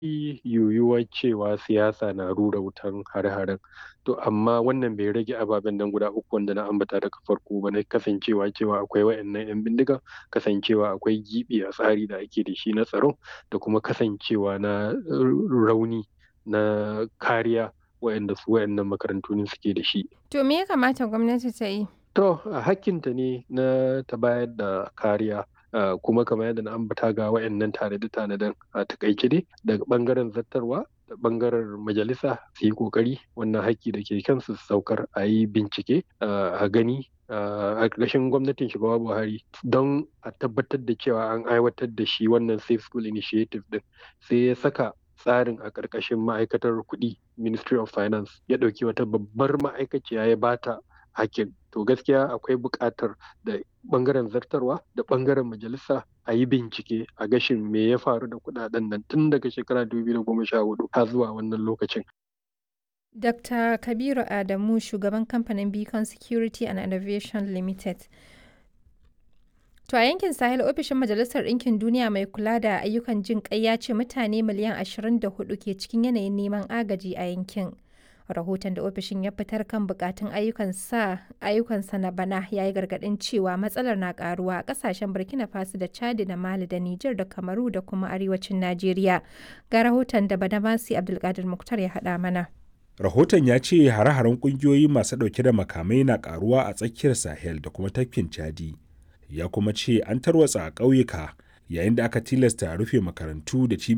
yiwuwar cewa siyasa na rura wutan hare-haren to amma wannan bai rage ababen nan guda uku wanda na ambata daga farko ba na kasancewa cewa akwai wayannan 'yan bindiga kasancewa akwai gibi a tsari da ake da shi na tsaro da kuma kasancewa na rauni na kariya wayanda su wayannan makarantu ne suke da shi To me ya kamata gwamnati ta yi? to hakkinta ne na ta bayar da kariya Uh, kuma kamar yadda na ambata ga wayannan tanade-tanaden a takaice dai daga bangaren zattarwa da bangaren majalisa su yi kokari wannan haƙƙi da ke kansu saukar a yi bincike uh, a gani a ƙarshen gwamnatin shugaba buhari don a tabbatar da cewa an aiwatar da shi wannan safe school initiative din sai ya saka tsarin a ƙarƙashin ma'aikatar kuɗi ministry of finance ya ɗauki wata babbar ma'aikaciya ya bata hakin to gaskiya akwai buƙatar da ɓangaren zartarwa da ɓangaren majalisa a yi bincike a gashin me ya faru da kuɗaɗen nan tun daga shekara 2014 har zuwa wannan lokacin. Dr. Kabiru Adamu shugaban kamfanin Beacon Security and Innovation Limited. To a yankin Sahel ofishin Majalisar Ɗinkin Duniya mai kula da ayyukan jin ƙai ya ce mutane miliyan 24 ke cikin yanayin neman agaji a yankin. rahoton da ofishin ya fitar kan bukatun ayyukansa na bana ya yi gargadin cewa matsalar na karuwa a kasashen burkina faso da chadi da mali da niger da kamaru da kuma arewacin najeriya ga rahoton da badamasi abdulkadir muktar ya haɗa mana rahoton ya ce hare-haren kungiyoyi masu ɗauke da makamai na karuwa a tsakiyar sahel da kuma tafkin chadi ya kuma ce an tarwatsa a ƙauyuka yayin da aka tilasta rufe makarantu da